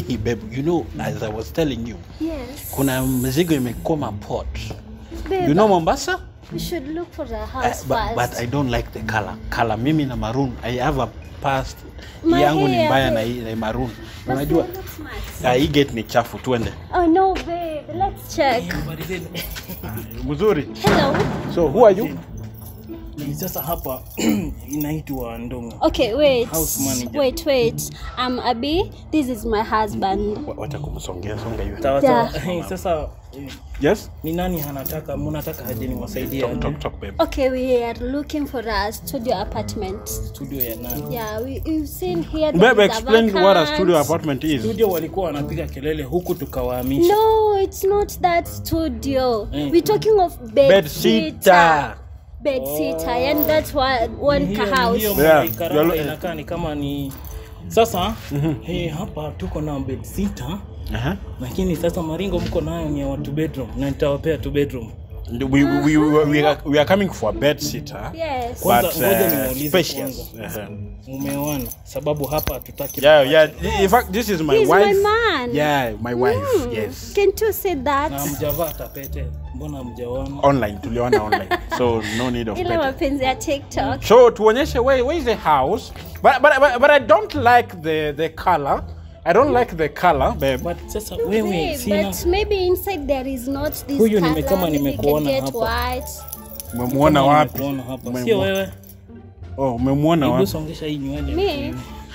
hii babe, you know as I was telling you, Yes. kuna mzigo imekoma port. Babe, You know Mombasa? we should look for the Uh, house but, first. but I don't like the color. Color mimi na maroon. I have a past My yangu ni hair, mbaya na, babe. hii- na maroon. But Unajua they look smart. ah, hii gate ni chafu, tuende. Oh no, babe. Let's check. Mzuri. Hello. So who are you? Ni sasa hapa inaitwa Ndongo. Okay, wait. House manager. Wait, wait. I'm Abby. This is my husband. Wa- Wacha kumsongea songa hiyo. Sawa Yeah. sawa. Eh, Sasa eh, Yes? ni nani anataka mnataka aje niwasaidie Talk, talk, talk babe. Okay, we are looking for a studio apartment. studio ya nani? Yeah, we, we've seen here. there Babe, is a explain what a vacant- studio apartment is. Studio walikuwa wanapiga kelele huku tukawahamisha. No, it's not that studio. Mm. We're talking of bed, Bed sitter. sitter. Bed sitter, and that's one one Ni hiyo- ka house. ni hiyo Yeah, maikaraba yalo- inakaa ni kama ni sasa eh, hapa tuko na bed sitter Aha. lakini sasa maringo mko nayo ni ya watu bedroom na nitawapea tu bedroom. We, we, we, we, we, are, we are coming for a bed sitter. Yes. Kwanza, But ngoja uh, niwaulize spacious. Aha. Mumeoana sababu hapa hatutaki Yeah, yeah. In fact, this is my He's wife. my man. Yeah, my wife. Hmm. Yes. Can't you say that? na mjavaa tapete, mbona mjaoana? Online, tuliona online. So no need of Ile better. mapenzi ya TikTok. So tuonyeshe where, where is the house? But, but, but, but I don't like the, the color. I don't like the color, babe. But sasa wewe Babe, sina but maybe inside there is not this Huyu color. nime- kama Maybe we can nimekuona get hapa. white. Umemuona kama wapi? nimekuona hapa. Umemu- Sio wewe. Oh, umemuona Hebu wapi? songesha hii nywele. Me?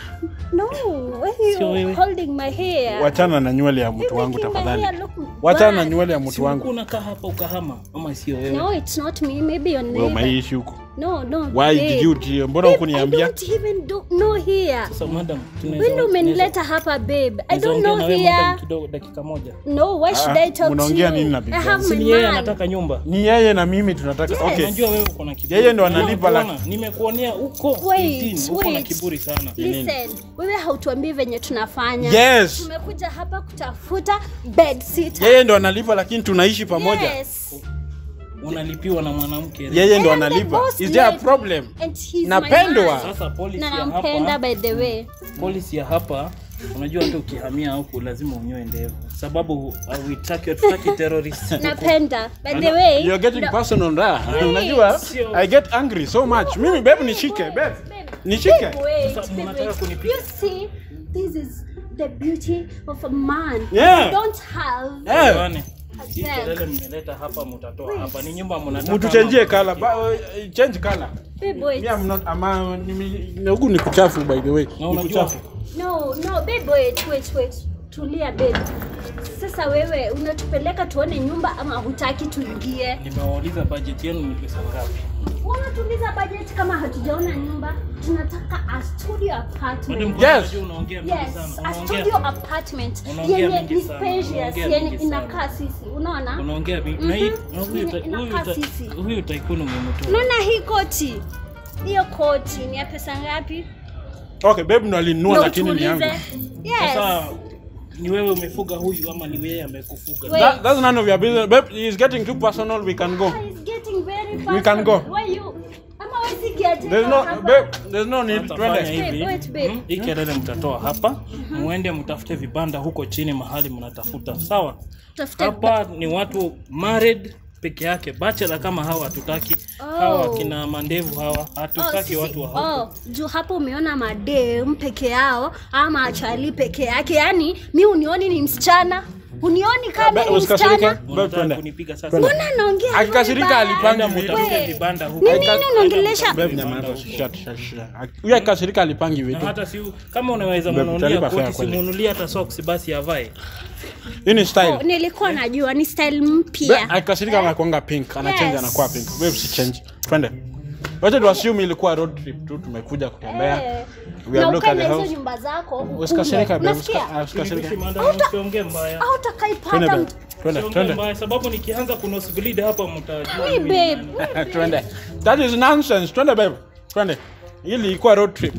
No, why Sio are you wewe. holding my hair? Wachana na nywele ya You're mtu wangu making my tafadhali. hair look Wachana na bad. nywele ya Si mtu wangu. ulikuwa unakaa hapa ukahama ama sio wewe? No, it's not me. Maybe your Wewe neighbor. umeishi huko. No, no. Why babe. did you mbona Babe, I hukuniambia? don't even do, know here. Sasa madam, tunaweza Wewe ndio umenileta hapa babe. I tunaweza don't ongea know na wewe madam here. kidogo dakika moja. No, why should Ah, I talk to mnaongea you? nini na bibi I yangu? have Si my ni yeye man. anataka nyumba. Ni yeye na mimi tunataka. Yes. Okay. Unajua wewe uko na kiburi. Yeye ndo analipa Nimekuona, laki. Nimekuonea huko Wait, 18, uko na wait. kiburi sana. Listen, wewe hautuambii venye tunafanya. Yes. Tumekuja hapa kutafuta bed sitter. Yeye ndo analipa lakini tunaishi pamoja. Yes. Unalipiwa na mwanamke. Yeye ndo And I'm the analipa. boss Is there a lady. problem? And he's Napendwa. my man. Sasa policy Na ya nampenda hapa, by the way. policy ya hapa unajua hata ukihamia huku lazima unyoe ndevu sababu hauitaki hatutaki terrorist Napenda. By the way. You're getting no- personal there. Wait. Unajua? Sio. I get angry so much. Mimi babe nishike, babe. Babe, Nishike. babe, wait, Sasa babe, mnataka wait. kunipiga? You see, this is the beauty of a man. Yeah. You don't have Eh. Bwana, a hii check. kelele mmeleta hapa mtatoa Wait. hapa ni nyumba mnataka Mtuchenjie ama- color. Ba, uh, change color. Babe, wait. Me I'm not ama ni huku ni kuchafu by the way. na Ni unajua kuchafu. No, no, babe, wait, wait, wait. Tulia babe. Sasa wewe unatupeleka tuone nyumba ama hutaki tuingie? nimewauliza budget yenu ni pesa ngapi Unatuliza budget kama hatujaona nyumba. Tunataka a studio Madam, apartment. kwa Yes. unajua unaongea mingi Yes, sana a Unaongea- studio apartment Unaongea yenye mingi ni sana, spacious, unaongea yenye mingi inakaa sisi. Unaona? unaongea mingi na hii Mhm. na huyu Yenye ta- huyu inakaa ta- sisi. huyu tycoon umemtoa Unaona hii koti? Hiyo koti ni ya pesa ngapi? Okay, babe ndo alinunua Ndio lakini ni yangu. utuulize. Yes. sasa ni wewe umefuga huyu ama ni yeye amekufuga Wait. That, that's none of your business. Babe, he's getting too personal. We can go. Ah, it's getting very We can go. personal. Why you? Ama wewe si caretaker There's no hapa? babe, there's no need. Sasa fanya Twende. hivi Wait, babe. hmm, hii kelele mtatoa hapa muende mtafute vibanda huko chini mahali mnatafuta sawa Tafuta hapa ni watu married peke yake bachelor kama hawa hatutaki hawa Oh. kina mandevu hawa hatutaki sisi- watu wa huko oh, juu hapo umeona madem peke yao ama achali peke yake yaani mi unioni ni msichana unioni kama Babe, ni usikasirike. msichana Babe, unataka twende. kunipiga sasa Twende. mbona naongea Akikasirika vibaya? alipangi Enda vitu. mtafute We. vibanda huko Ni nini unaongelesha Enda Babe, mtafute nyamaza. vibanda huko. Shut, shut, shut. Huyu akikasirika alipangi na vitu. hata si kama unaweza Babe, mnunulia utalipa fare koti kweli. simunulia hata socks basi avae Hii ni Oh, style. nilikuwa najua ni style Babe, mpya akikasirika anakuanga pink, anachange Yes. anakuwa pink. Babe, si change. Twende. Wacha tu assume ilikuwa road trip tu tumekuja kutembea. Eh. We have na looked at ukae the na hizo house. nyumba zako ukule. Usikasirika babe, Unasikia? usika- usikasirika. Hivi madam, usiongee mbaya au utakaipata Twende babe. mtu- Twende, Usiongee twende. mbaya sababu nikianza kunosbleed hapa mtajua Hey, mimi ni babe. nani. Twende. That is nonsense. Twende babe. Twende. Hili ilikuwa road trip.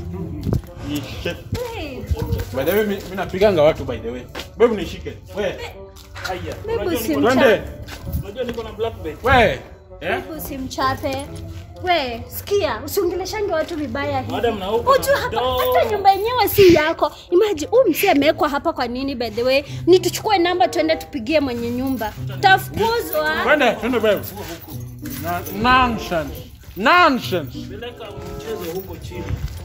Ni shit. Babe. By the way, mi mi napiganga watu by the way. Babe nishike. We. Haya, Babe, unajua niko- usimchape. Twende. unajua niko na black belt We. eh Babe, usimchape We, sikia, usiongeleshange watu vibaya hivi. Madam, na huko Ujua na hapa mdomo. hata nyumba yenyewe si yako. Imagine huyu msee amewekwa hapa kwa nini by the way? Ni tuchukue namba tuende tupigie mwenye nyumba. Tafukuzwa. Twende, twende babe. Na- Nonsense. Nonsense. Peleka mchezo huko chini.